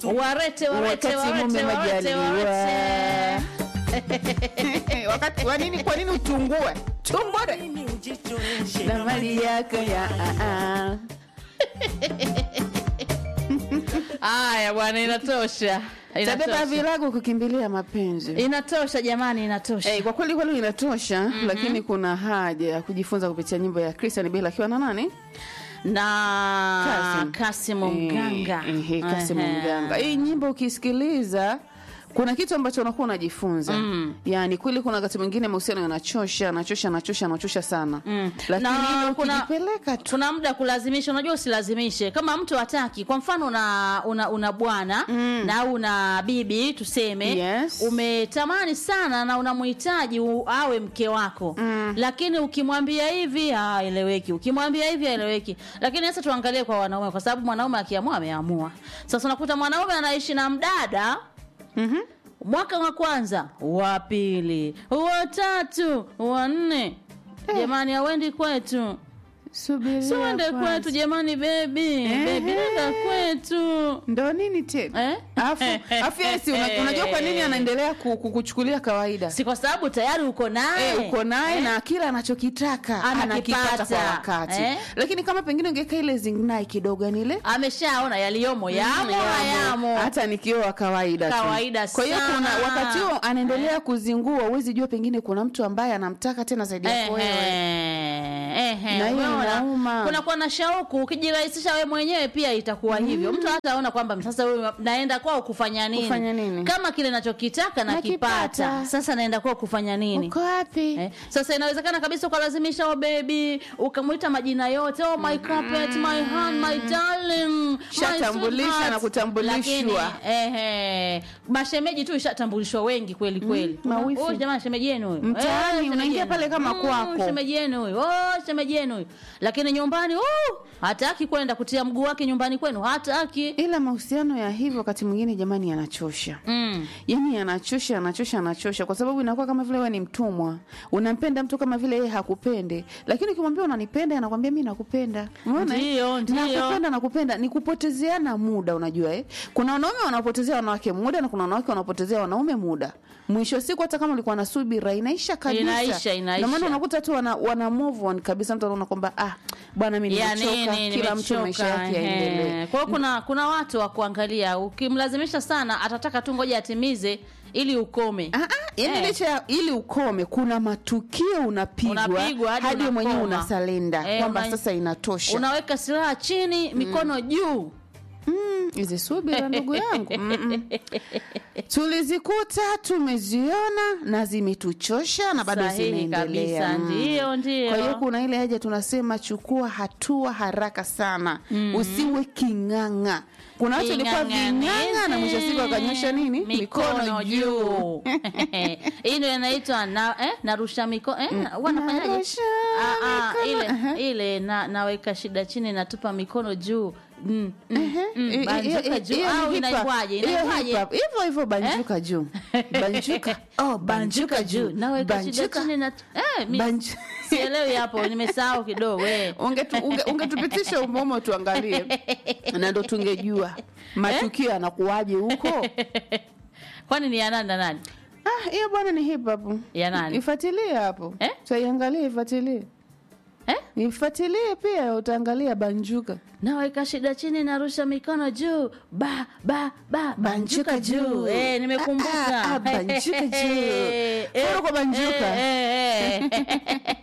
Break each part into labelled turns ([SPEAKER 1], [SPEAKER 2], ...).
[SPEAKER 1] warete warete
[SPEAKER 2] Wakati
[SPEAKER 1] warete
[SPEAKER 2] mume
[SPEAKER 1] warete
[SPEAKER 2] majaliwa.
[SPEAKER 1] warete
[SPEAKER 2] wakati kwa nini kwa nini utungue tumbore na mali yako ya ah, ah.
[SPEAKER 1] haya bwana inatosha
[SPEAKER 2] tabeba
[SPEAKER 1] inatosha
[SPEAKER 2] vilago kukimbilia mapenzi
[SPEAKER 1] inatosha jamani inatosha
[SPEAKER 2] Eh, kwa kweli kweli inatosha lakini kuna haja ya kujifunza kupitia nyimbo ya Christian Bale akiwa na nani
[SPEAKER 1] na
[SPEAKER 2] Kasim.
[SPEAKER 1] kasimu mganga
[SPEAKER 2] Eh, eh, Kasim
[SPEAKER 1] Ehe.
[SPEAKER 2] Mganga. Hii nyimbo ukisikiliza kuna kitu ambacho unakuwa unajifunza
[SPEAKER 1] Mm.
[SPEAKER 2] yaani kweli kuna wakati mwingine mahusiano yanachosha anachosha anachosha anachosha sana
[SPEAKER 1] Mm.
[SPEAKER 2] lakini
[SPEAKER 1] Na
[SPEAKER 2] ile
[SPEAKER 1] kuna-
[SPEAKER 2] ukijipeleka tu
[SPEAKER 1] kuna muda kulazimisha unajua usilazimishe kama mtu hataki kwa mfano una una, una bwana
[SPEAKER 2] Mm.
[SPEAKER 1] na una bibi tuseme
[SPEAKER 2] Yes.
[SPEAKER 1] umetamani sana na unamhitaji u- awe mke wako
[SPEAKER 2] Mm.
[SPEAKER 1] lakini ukimwambia hivi haeleweki ukimwambia hivi haeleweki lakini sasa tuangalie kwa wanaume kwa sababu mwanaume akiamua ameamua sasa unakuta mwanaume anaishi na mdada
[SPEAKER 2] Mhm.
[SPEAKER 1] mwaka wa kwanza wa pili wa tatu wa nne jamani awendi kwetu
[SPEAKER 2] Subiria
[SPEAKER 1] siwende
[SPEAKER 2] kwanza.
[SPEAKER 1] kwetu jamani bebi
[SPEAKER 2] Ehe.
[SPEAKER 1] bebi nenda kwetu
[SPEAKER 2] ndo nini tena
[SPEAKER 1] eh?
[SPEAKER 2] afu afu yeye si una- unajua kwa nini anaendelea ku- ku- kuchukulia kawaida
[SPEAKER 1] si kwa sababu tayari uko naye
[SPEAKER 2] Eh, uko naye na kila anachokitaka
[SPEAKER 1] Anakipata.
[SPEAKER 2] anakipata kwa wakati
[SPEAKER 1] Eh?
[SPEAKER 2] lakini kama pengine ungeka ile zingnai kidogo yani ile
[SPEAKER 1] ameshaona yaliyomo yamo
[SPEAKER 2] Mm,
[SPEAKER 1] hayamo
[SPEAKER 2] hata nikioa kawaida tu.
[SPEAKER 1] Kawaida
[SPEAKER 2] kwa hiyo
[SPEAKER 1] sana.
[SPEAKER 2] kuna wakati huo anaendelea kuzingua huwezi jua pengine kuna mtu ambaye anamtaka tena zaidi yako wewe
[SPEAKER 1] Ehe, ehe,
[SPEAKER 2] Na hiyo
[SPEAKER 1] umeona?
[SPEAKER 2] inauma.
[SPEAKER 1] kunakuwa na shauku ukijirahisisha we mwenyewe pia itakuwa hivyo mtu hataona kwamba sasa huyu naenda kwao kufanya nini
[SPEAKER 2] Kufanya nini?
[SPEAKER 1] kama kile nachokitaka nakipata
[SPEAKER 2] Nakipata.
[SPEAKER 1] sasa naenda kwao kufanya nini
[SPEAKER 2] uko wapi
[SPEAKER 1] Eh, sasa inawezekana kabisa ukalazimisha oh baby ukamwita majina yote oh my carpet my hand my darling my
[SPEAKER 2] Shatambulisha
[SPEAKER 1] sweetheart.
[SPEAKER 2] na kutambulishwa.
[SPEAKER 1] Lakini, ehe, mashemeji tu ishatambulishwa wengi kweli kweli
[SPEAKER 2] mawifi.
[SPEAKER 1] Oh, jamani shemeji yenu huyu
[SPEAKER 2] Mtaani,
[SPEAKER 1] Eh, shemeji
[SPEAKER 2] unaingia
[SPEAKER 1] yenu.
[SPEAKER 2] pale kama kwako.
[SPEAKER 1] shemeji yenu huyu oh shemeji yenu huyu lakini nyumbani oh hataki kwenda kutia mguu wake nyumbani kwenu hataki
[SPEAKER 2] ila mahusiano ya hivyo wakati mwingine jamani yanachosha
[SPEAKER 1] mm.
[SPEAKER 2] yani yanachosha yanachosha yanachosha kwa sababu inakuwa kama vile wewe ni mtumwa unampenda mtu kama vile yeye hakupende lakini ukimwambia unanipenda anakwambia mi nakupenda umeona eh?
[SPEAKER 1] Ndio, ndio.
[SPEAKER 2] nakupenda nakupenda ni kupotezeana muda unajua eh? kuna wanaume wanapotezea wanawake muda na kuna wanawake wanapotezea wanaume muda mwisho wa siku hata kama ulikuwa na subira inaisha kabisa
[SPEAKER 1] Inaisha, inaisha.
[SPEAKER 2] Ndio maana unakuta tu wana, wana move on kabisa mtu anaona kwamba ah bwana mi
[SPEAKER 1] ya
[SPEAKER 2] nimechoka
[SPEAKER 1] nini
[SPEAKER 2] kila mtu maisha
[SPEAKER 1] nimechoka
[SPEAKER 2] yake yaendelee
[SPEAKER 1] ehe. kwa hiyo kuna kuna watu wa kuangalia ukimlazimisha sana atataka tu ngoja atimize ili ukome
[SPEAKER 2] Ah, ah, yani
[SPEAKER 1] Eh.
[SPEAKER 2] licha ya ili ukome kuna matukio unapigwa
[SPEAKER 1] Unapigwa hadi
[SPEAKER 2] hadi mwenyewe
[SPEAKER 1] unakoma.
[SPEAKER 2] unasalenda
[SPEAKER 1] Eh,
[SPEAKER 2] kwamba
[SPEAKER 1] una-
[SPEAKER 2] sasa inatosha
[SPEAKER 1] unaweka silaha chini mikono juu
[SPEAKER 2] Mm, hizi subira ndugu yangu Mm-mm. tulizikuta tumeziona na zimetuchosha na bado
[SPEAKER 1] Sahihi
[SPEAKER 2] zinaendelea
[SPEAKER 1] kabisa,
[SPEAKER 2] Mm.
[SPEAKER 1] ndio, ndio.
[SPEAKER 2] kwa hiyo kuna ile haja tunasema chukua hatua haraka sana usiwe king'ang'a kuna watu walikuwa ving'ang'a na mwisho wa siku wakanyosha nini
[SPEAKER 1] mikono juu hii ndio inaitwa na, eh, narusha mikono eh, wanafanyaje
[SPEAKER 2] narusha
[SPEAKER 1] Ah, ah,
[SPEAKER 2] mikono,
[SPEAKER 1] ile
[SPEAKER 2] aha.
[SPEAKER 1] ile na, naweka shida chini natupa mikono juu mm, mm,
[SPEAKER 2] Ehe,
[SPEAKER 1] mm,
[SPEAKER 2] i- i-
[SPEAKER 1] banjuka
[SPEAKER 2] i-
[SPEAKER 1] juu
[SPEAKER 2] hiyo ni
[SPEAKER 1] au
[SPEAKER 2] hip hop.
[SPEAKER 1] inaitwaje
[SPEAKER 2] Hiyo
[SPEAKER 1] inaitwaje
[SPEAKER 2] hip hop. hivyo hivyo banjuka juu banjuka oh banjuka juu
[SPEAKER 1] naweka shida chini na eh, mi
[SPEAKER 2] Banju-
[SPEAKER 1] sielewi hapo nimesahau kidogo eh.
[SPEAKER 2] Ungetu- unge- ungetupitisha umomo tuangalie na ndo tungejua matukio yanakuwaje huko
[SPEAKER 1] kwani ni ya nani na nani
[SPEAKER 2] ah hiyo bwana ni hip hop
[SPEAKER 1] Ya nani?
[SPEAKER 2] ifuatilie hapo
[SPEAKER 1] Eh?
[SPEAKER 2] tutaiangalia ifuatilie
[SPEAKER 1] eh?
[SPEAKER 2] ifuatilie pia utaangalia banjuka
[SPEAKER 1] naweka shida chini narusha mikono juu ba ba ba banjuka juu eh, nimekumbuka
[SPEAKER 2] Ah, ah, ah, banjuka juu.
[SPEAKER 1] Eh, eh,
[SPEAKER 2] Furu kwa banjuka.
[SPEAKER 1] eh, eh, eh.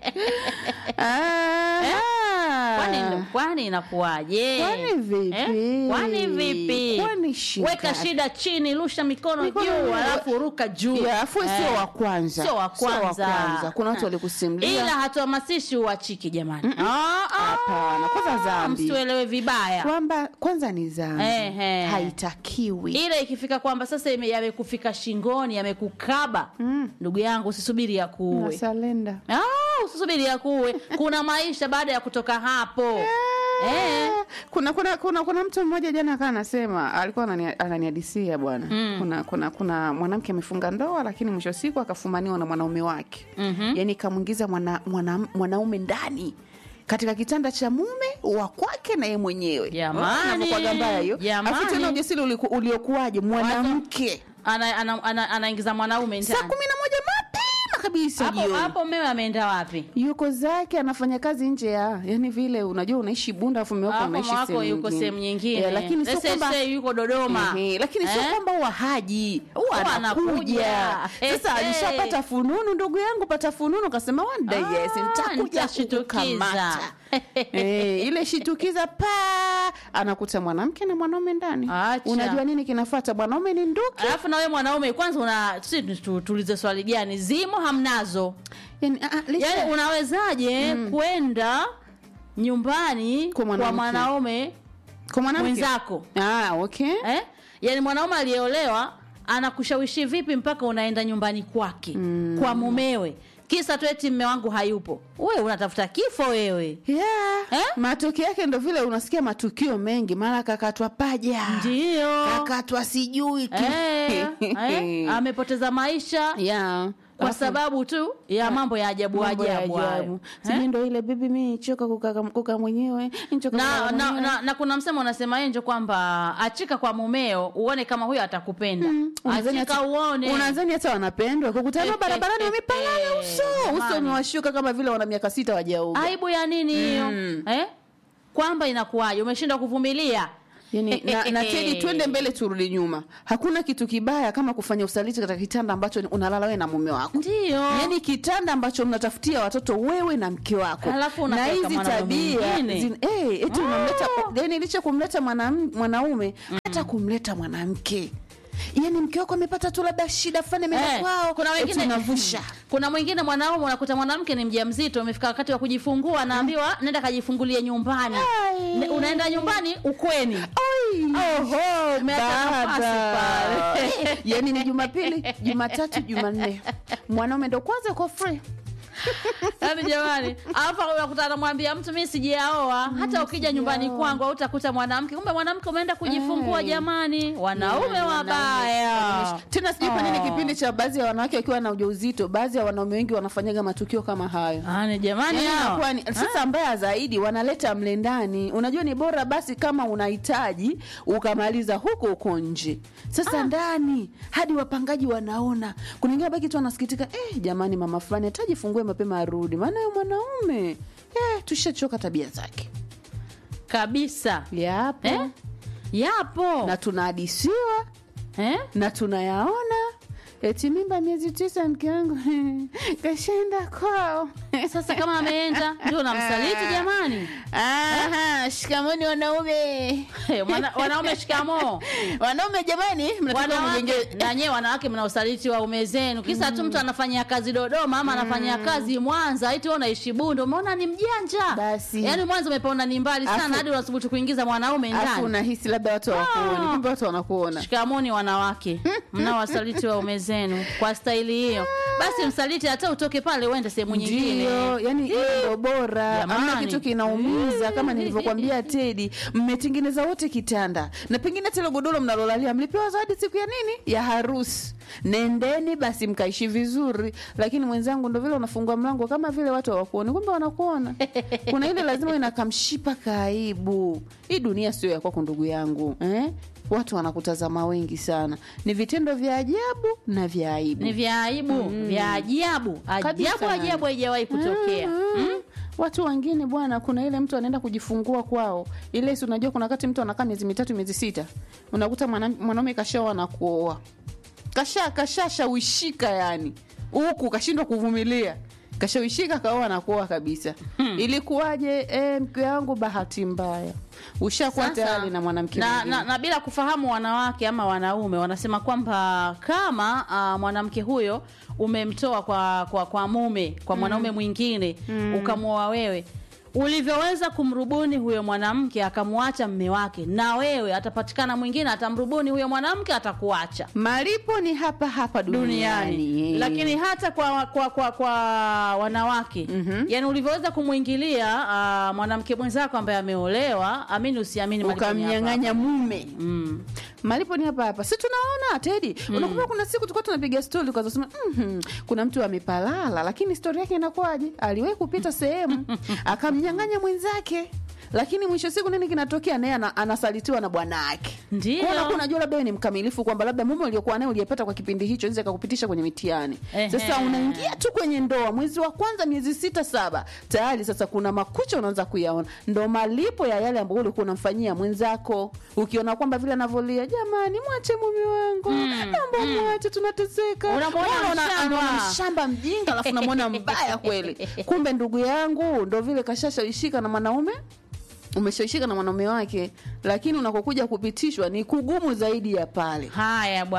[SPEAKER 2] Ah,
[SPEAKER 1] kwani kwani inakuwaje
[SPEAKER 2] Kwani vipi?
[SPEAKER 1] Eh? kwani vipi
[SPEAKER 2] Kwani shida?
[SPEAKER 1] weka shida chini rusha mikono
[SPEAKER 2] Mikono
[SPEAKER 1] juu
[SPEAKER 2] juu.
[SPEAKER 1] alafu ruka juu
[SPEAKER 2] Ya, afu sio
[SPEAKER 1] Eh.
[SPEAKER 2] wa kwanza
[SPEAKER 1] sio wa kwanza
[SPEAKER 2] kuna watu walikusimulia
[SPEAKER 1] ila hatuhamasishi uachiki jamani Ah, ah.
[SPEAKER 2] Hapana, kwanza dhambi.
[SPEAKER 1] msituelewe vibaya
[SPEAKER 2] kwamba kwanza ni dhambi
[SPEAKER 1] Ehe.
[SPEAKER 2] haitakiwi
[SPEAKER 1] ile ikifika kwamba sasa ime- yamekufika shingoni yamekukaba ndugu yangu usisubiri ya kuue
[SPEAKER 2] nasalenda
[SPEAKER 1] Ah, usisubiri ya kuue kuna maisha baada ya kutoka hapo eh.
[SPEAKER 2] kuna kuna kuna kuna mtu mmoja jana akawa anasema alikuwa anani- ananihadisia bwana kuna kuna kuna mwanamke amefunga ndoa lakini mwisho wa siku akafumaniwa na mwanaume wake
[SPEAKER 1] Mhm.
[SPEAKER 2] yani kamwingiza mwana, mwana, mwanaume ndani katika kitanda cha mume wa kwake na yeye mwenyewe
[SPEAKER 1] Jamani.
[SPEAKER 2] Inavyokuwaga mbaya hiyo
[SPEAKER 1] Jamani.
[SPEAKER 2] afu tena ujasiri uliku- uliokuwaje mwanamke
[SPEAKER 1] ana, ana, ana, anaingiza mwanaume
[SPEAKER 2] saa
[SPEAKER 1] ndani
[SPEAKER 2] kumi na moja mapema kabisa
[SPEAKER 1] hapo
[SPEAKER 2] jioni
[SPEAKER 1] hapo mewe ameenda wapi
[SPEAKER 2] yuko zake anafanya kazi nje ya yani vile unajua unaishi bunda afu mume wako
[SPEAKER 1] hapo
[SPEAKER 2] unaishi
[SPEAKER 1] wako
[SPEAKER 2] sehemu
[SPEAKER 1] yuko
[SPEAKER 2] nyingine.
[SPEAKER 1] sehemu nyingine
[SPEAKER 2] Eh, lakini sio
[SPEAKER 1] Let's say-
[SPEAKER 2] kwamba
[SPEAKER 1] say yuko dodoma
[SPEAKER 2] Ehe, lakini sio
[SPEAKER 1] Eh?
[SPEAKER 2] kwamba huwa haji huwa
[SPEAKER 1] Huwa
[SPEAKER 2] anakuja
[SPEAKER 1] anakuja.
[SPEAKER 2] sasa
[SPEAKER 1] Ehe.
[SPEAKER 2] alishapata fununu ndugu yangu pata fununu kasema one day
[SPEAKER 1] Ah,
[SPEAKER 2] yes nitakuja
[SPEAKER 1] nitashitukiza.
[SPEAKER 2] kukukamata Eh, ile shitukiza pa anakuta mwanamke na mwanaume ndani
[SPEAKER 1] Acha.
[SPEAKER 2] unajua nini kinafuata mwanaume ni nduki
[SPEAKER 1] alafu na wewe mwanaume kwanza una si tu- tuulize swali gani zimo hamnazo
[SPEAKER 2] yani, ah, ah, licha-
[SPEAKER 1] yaani unawezaje kwenda nyumbani
[SPEAKER 2] Kwa
[SPEAKER 1] kwa
[SPEAKER 2] mwanamke.
[SPEAKER 1] mwanaume
[SPEAKER 2] kwa mwanamke
[SPEAKER 1] mwenzako
[SPEAKER 2] ah, okay
[SPEAKER 1] eh? yaani mwanaume aliyeolewa anakushawishi vipi mpaka unaenda nyumbani kwake mm. kwa mumewe kisa tu eti mme wangu hayupo wewe unatafuta kifo wewe
[SPEAKER 2] yeah.
[SPEAKER 1] Eh?
[SPEAKER 2] matokeo yake ndo vile unasikia matukio mengi mara kakatwa paja
[SPEAKER 1] ndio
[SPEAKER 2] kakatwa sijui ki-
[SPEAKER 1] eh, eh, amepoteza maisha
[SPEAKER 2] yeah.
[SPEAKER 1] kwa
[SPEAKER 2] Alafu-
[SPEAKER 1] sababu tu ya mambo ya ajabu
[SPEAKER 2] mambo ya
[SPEAKER 1] ajabu hayo.
[SPEAKER 2] ajabu.
[SPEAKER 1] Eh?
[SPEAKER 2] Sijui ndo ile bibi mi choka kukaa kukaa mwenyewe nichoka
[SPEAKER 1] na,
[SPEAKER 2] kulala
[SPEAKER 1] na,
[SPEAKER 2] mwenyewe.
[SPEAKER 1] na, na kuna msemo unasema enjo kwamba achika kwa mumeo uone kama huyo atakupenda
[SPEAKER 2] Unadhani
[SPEAKER 1] achika
[SPEAKER 2] hata-
[SPEAKER 1] uone
[SPEAKER 2] unadhani hata wanapendwa kukutana barabarani wamepalana uso uso
[SPEAKER 1] Jamani.
[SPEAKER 2] umewashuka kama vile wana miaka sita wajauga
[SPEAKER 1] aibu ya nini hiyo eh? kwamba inakuwaje umeshindwa kuvumilia
[SPEAKER 2] yani, na, na tedi twende mbele turudi nyuma hakuna kitu kibaya kama kufanya usaliti katika kitanda ambacho unalala wewe na mume wako
[SPEAKER 1] ndio
[SPEAKER 2] yani kitanda ambacho mnatafutia watoto wewe na mke wako
[SPEAKER 1] Halafu
[SPEAKER 2] na
[SPEAKER 1] unapeleka
[SPEAKER 2] hizi
[SPEAKER 1] mwanaume
[SPEAKER 2] tabia
[SPEAKER 1] mwingine.
[SPEAKER 2] zin- eh, eti unamleta yani licha kumleta mwanam- mwanaume hata kumleta mwanamke yani mke wako amepata tu labda shida fulani ameenda
[SPEAKER 1] Eh,
[SPEAKER 2] kwao
[SPEAKER 1] kuna
[SPEAKER 2] eti
[SPEAKER 1] wengine
[SPEAKER 2] unavusha
[SPEAKER 1] kuna mwingine mwanaume unakuta mwanamke ni mjamzito umefika wakati wa kujifungua anaambiwa nenda kajifungulie nyumbani
[SPEAKER 2] Ai.
[SPEAKER 1] Ne- unaenda nyumbani ukweni
[SPEAKER 2] Oi.
[SPEAKER 1] Oho, umeacha nafasi
[SPEAKER 2] Baba.
[SPEAKER 1] pale.
[SPEAKER 2] yani ni jumapili jumatatu jumanne mwanaume ndo kwanza kwa free
[SPEAKER 1] yaani jamani alafu unakuta anamwambia mtu mi sijaoa hata ukija nyumbani kwangu hautakuta mwanamke kumbe mwanamke umeenda kujifungua
[SPEAKER 2] Eh.
[SPEAKER 1] jamani wanaume
[SPEAKER 2] Yani,
[SPEAKER 1] wabaya
[SPEAKER 2] wanaume. tena sijui kwa nini
[SPEAKER 1] Oh.
[SPEAKER 2] kipindi cha baadhi ya wanawake wakiwa na ujauzito baadhi ya wanaume wengi wanafanyaga matukio kama hayo
[SPEAKER 1] Yaani jamani
[SPEAKER 2] Yani
[SPEAKER 1] hao.
[SPEAKER 2] inakuwa ni- sasa mbaya zaidi wanaleta mle ndani unajua ni bora basi kama unahitaji ukamaliza huko huko nje sasa ndani hadi wapangaji wanaona kuna ingine baki tu anasikitika eh, jamani mama fulani hatajifungue mapema arudi maana huyo mwanaume eh, tushachoka tabia zake
[SPEAKER 1] kabisa
[SPEAKER 2] yapo
[SPEAKER 1] eh? yapo
[SPEAKER 2] na tunahadisiwa
[SPEAKER 1] eh?
[SPEAKER 2] na tunayaona eti mimba miezi tisa mke wangu kashaenda kwao
[SPEAKER 1] sasa kama ameenda ndio namsaliti jamani
[SPEAKER 2] Aha, shikamoni wanaume
[SPEAKER 1] Eh, mwana- wanaume shikamoo
[SPEAKER 2] wanaume jamani mnataka
[SPEAKER 1] wanawake
[SPEAKER 2] mjenge
[SPEAKER 1] na nyewe wanawake mna usaliti wa ume zenu kisa tu mtu anafanyia kazi dodoma ama anafanyia kazi mwanza iti wewe unaishi bundo umeona ni mjanja
[SPEAKER 2] Basi.
[SPEAKER 1] yaani mwanza umepaona ni mbali sana
[SPEAKER 2] Afu-
[SPEAKER 1] hadi unasubutu kuingiza mwanaume
[SPEAKER 2] afu
[SPEAKER 1] ndani
[SPEAKER 2] unahisi labda watu hawakuoni kumbe watu wanakuona
[SPEAKER 1] shikamoni wanawake mna wasaliti wa ume zenu kwa staili hiyo basi msaliti hata utoke pale uende sehemu nyingine
[SPEAKER 2] ndio yani hiyo ndo bora
[SPEAKER 1] Jamani.
[SPEAKER 2] amna kitu kinaumiza kama nilivyokwambia tedi mmetengeneza wote kitanda na pengine hata ile godoro mnalolalia mlipewa zawadi siku ya nini ya harusi nendeni basi mkaishi vizuri lakini mwenzangu ndo vile unafungua mlango kama vile watu hawakuoni kumbe wanakuona kuna ile lazima inakamshipa kaibu hii dunia sio ya kwako ndugu yangu eh? watu wanakutazama wengi sana ni vitendo vya ajabu na vya aibu
[SPEAKER 1] ni vya aibu vya ajabu
[SPEAKER 2] Kabisa.
[SPEAKER 1] ajabu ajabu haijawahi kutokea
[SPEAKER 2] Mm.
[SPEAKER 1] mm?
[SPEAKER 2] watu wengine bwana kuna ile mtu anaenda kujifungua kwao ile si unajua kuna wakati mtu anakaa miezi mitatu miezi sita unakuta mwana- mwanaume kashaoa na kuoa kasha kashashawishika yani huku kashindwa kuvumilia kashawishika kaoa na kuoa kabisa ilikuwaje e, mke wangu bahati mbaya ushakuwa
[SPEAKER 1] Sasa,
[SPEAKER 2] tayari na mwanamke
[SPEAKER 1] na,
[SPEAKER 2] mwingine.
[SPEAKER 1] na, na bila kufahamu wanawake ama wanaume wanasema kwamba kama uh, mwanamke huyo umemtoa kwa, kwa, kwa mume kwa mwanaume mwingine ukamwoa wewe ulivyoweza kumrubuni huyo mwanamke akamwacha mme wake na wewe atapatikana mwingine atamrubuni huyo mwanamke atakuacha
[SPEAKER 2] malipo ni hapa hapa duniani,
[SPEAKER 1] duniani lakini hata kwa kwa kwa, kwa wanawake
[SPEAKER 2] Mhm.
[SPEAKER 1] yani ulivyoweza kumwingilia uh, mwanamke mwenzako ambaye ameolewa amini usiamini malipo ni hapa
[SPEAKER 2] ukamnyang'anya mume
[SPEAKER 1] Mm.
[SPEAKER 2] malipo ni hapa hapa si tunaona tedi unakumbuka kuna siku tulikuwa tunapiga stori tukazasema mm kuna mtu amepalala lakini stori yake inakuwaje aliwahi kupita sehemu akamnyang'anya mwenzake lakini mwisho siku nini kinatokea naye ana, anasalitiwa na bwana wake
[SPEAKER 1] Ndio.
[SPEAKER 2] Kwa unakuwa unajua labda wewe ni mkamilifu kwamba labda mume uliokuwa naye uliyepata kwa kipindi hicho nzi akakupitisha kwenye mitihani
[SPEAKER 1] Ehe.
[SPEAKER 2] sasa unaingia tu kwenye ndoa mwezi wa kwanza miezi sita saba tayari sasa kuna makucha unaanza kuyaona ndo malipo ya yale ambayo ulikuwa unamfanyia mwenzako ukiona kwamba vile anavyolia jamani mwache mume wangu naomba mwache tunateseka
[SPEAKER 1] Unamwona
[SPEAKER 2] Unaona,
[SPEAKER 1] mshamba.
[SPEAKER 2] anaona mshamba mjinga alafu namwona mbaya kweli kumbe ndugu yangu ndo vile kashashaishika na mwanaume umeshaishika na mwanaume wake lakini unakokuja kupitishwa ni kugumu zaidi ya pale
[SPEAKER 1] haya bwana